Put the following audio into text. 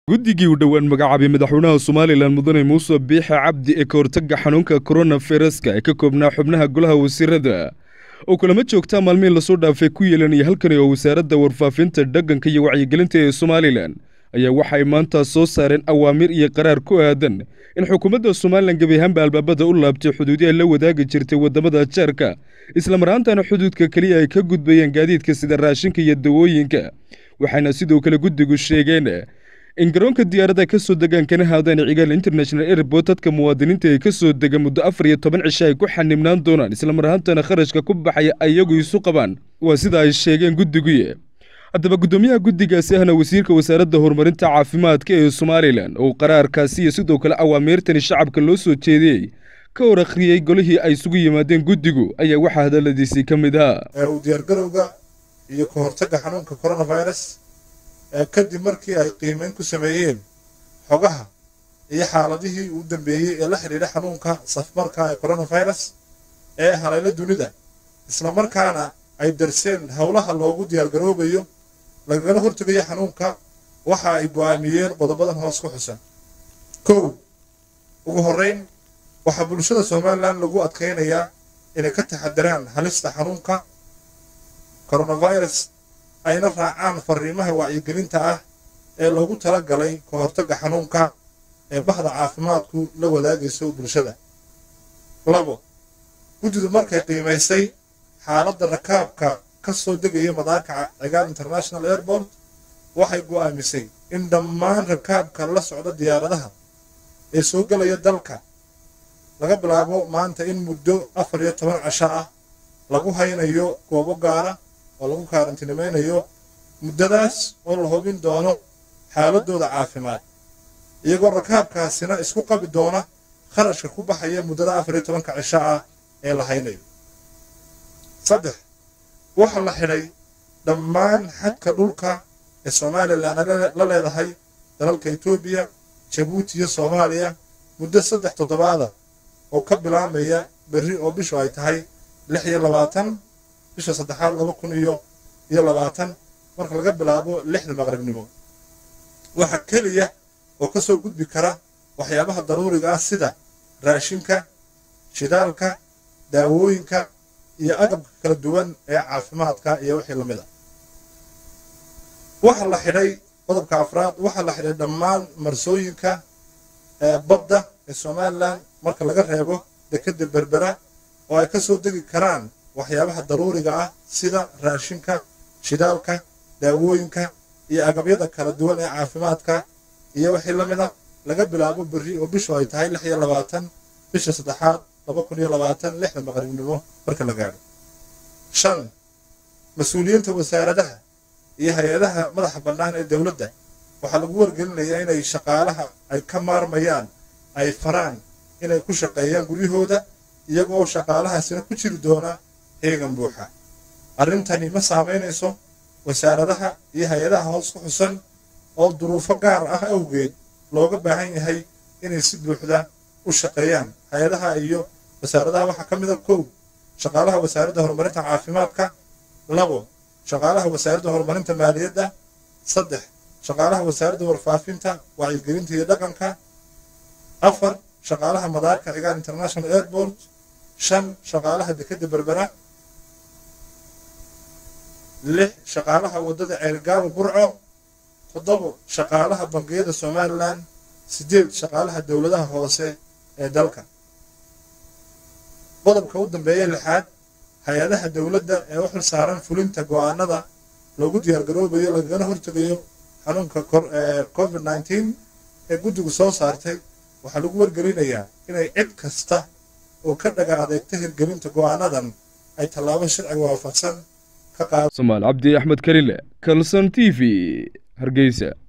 guddigii u dhowaan magacaabay madaxweynaha somalilan mudane muuse biixe cabdi ee ka hortagga xanuunka koronafireska ee ka koobnaa xubnaha golaha wasiirada oo kulamo joogtaa maalmihii lasoo dhaafay ku yeelanaya halkani oo wasaaradda warfaafinta dhaqanka iyo wacyigelinta ee somalilan ayaa waxay maanta soo saareen awaamir iyo qaraar ku aadan in xukuumadda somalilan gebi ahaanba albaabada u laabtay xuduudiha la wadaagi jirtay waddamada jaarka islamaraantana xuduudka keliya ay ka gudbayeen gaadiidka sida raashinka iyo dawooyinka waxayna sidoo kale guddigu sheegeen in garoonka diyaaradda ka soo degaan kana haadaan cigaal international airport dadka muwaadiniinta ee ka soo dega muddo afar iyo toban cisho ay ku xanibnaan doonaan islamar ahaantana kharashka ku baxaya ayagu isu qabaan waa sida ay sheegeen guddiguye haddaba guddoomiyaha guddigaasi ahna wasiirka wasaaradda horumarinta caafimaadka ee somalilan oo qaraarkaasi iyo sidoo kale awaamiirtani shacabka loo soo jeediyey ka hor akhriyey golihii ay isugu yimaadeen guddigu ayaa waxaa hadalladiisii ka mid ahaa u diyaargarowga iyo ka hortagga xanuunka coronavirus kadib markii ay qiimeyn ku sameeyeen xogaha iyo xaaladihii uu dambeeyey ee la xidhiidha xanuunka safmarka ee coronavirus ee halayla dunida islamarkaana ay darseen howlaha loogu diyaargaroobayo lagagala hortegayo xanuunka waxa ay go'aamiyeen qodobadan hoos ku xusan kow ugu horreyn waxaa bulshada somalilan lagu adkaynayaa inay ka taxadiraan halista xanuunka coronavirus ayna raacaan fariimaha wacyigelinta ah ee loogu tala galay ka hortagga xanuunka ee bahda caafimaadku la wadaagayso bulshada labo guddidu markay qiimaysay xaaladda rakaabka ka soo degaya madaarka cigaal international airport waxay go'aamisay in dhammaan rakaabka la socda diyaaradaha ee soo gelaya dalka laga bilaabo maanta in muddo afar iyo toban casho ah lagu haynayo goobo gaara oo lagu kaarantinimeynayo muddadaas oo la hubin doono xaaladooda caafimaad iyagoo rakaabkaasina isku qabi doona kharashka ku baxaya muddada afar iyo tobanka cisho ah ee la haynayo saddex waxaa la xidhay dhammaan xadka dhulka ee somalilan la leedahay dalalka etoobiya jabuuti iyo soomaaliya muddo saddex toddobaada oo ka bilaabmaya berri oo bishu ay tahay lix iyo labaatan bisha saddexaad laba kun iyo iyo labaatan marka laga bilaabo lixda maqribnimo waxaa keliya oo ka soo gudbi kara waxyaabaha daruuriga ah sida raashinka shidaalka daawooyinka iyo agabka kala duwan ee caafimaadka iyo wixii lamid a waxaa la xidhay qodobka afraad waxaa la xidhay dhammaan marsooyinka badda ee somalilan marka laga reebo dekeda berbera oo ay ka soo degi karaan waxyaabaha daruuriga ah sida raashinka shidaalka daawooyinka iyo agabyada kala duwan ee caafimaadka iyo wixii la mid a laga bilaabo berri oo bishu ay tahay lix iyo labaatan bisha saddexaad laba kun iyo labaatan lixda maqribnimo marka la gaadho shan mas-uuliyiinta wasaaradaha iyo hay-adaha madaxa bannaan ee dowladda waxaa lagu wargelinayaa inay shaqaalaha ay ka maarmayaan ay faraan inay ku shaqeeyaan guryahooda iyagoo shaqaalahaasina ku jiri doona heegan buuxa arrintani ma saamaynayso wasaaradaha iyo hay-adaha hoos ku xusan oo duruufo gaar ah awgeed looga baahan yahay inay si buuxda u shaqeeyaan hay-adaha iyo wasaaradaha waxaa ka mida kow shaqaalaha wasaaradda horumarinta caafimaadka labo shaqaalaha wasaaradda horumarinta maaliyadda saddex shaqaalaha wasaaradda warfaafinta wacyigelinta iyo dhaqanka afar shaqaalaha madaarka cigaal international airport shan shaqaalaha dekeda berbera lix shaqaalaha waddada ceelgaaba burco toddobo shaqaalaha bangiyada somalilan siddeed shaqaalaha dowladaha hoose ee dalka qodobka u dambeeya lixaad hay-adaha dowladda ee u xil saaran fulinta go'aanada loogu diyaargaroobayo lagagana hortegayo xanuunka covid nneteen ee guddigu soo saartay waxaa lagu wargelinayaa inay cid kasta oo ka dhaga adeegta hirgelinta go'aanadan ay tallaabo sharciga waafaqsan ka qaado somaal cabdi axmed karile kalson t v hargeysa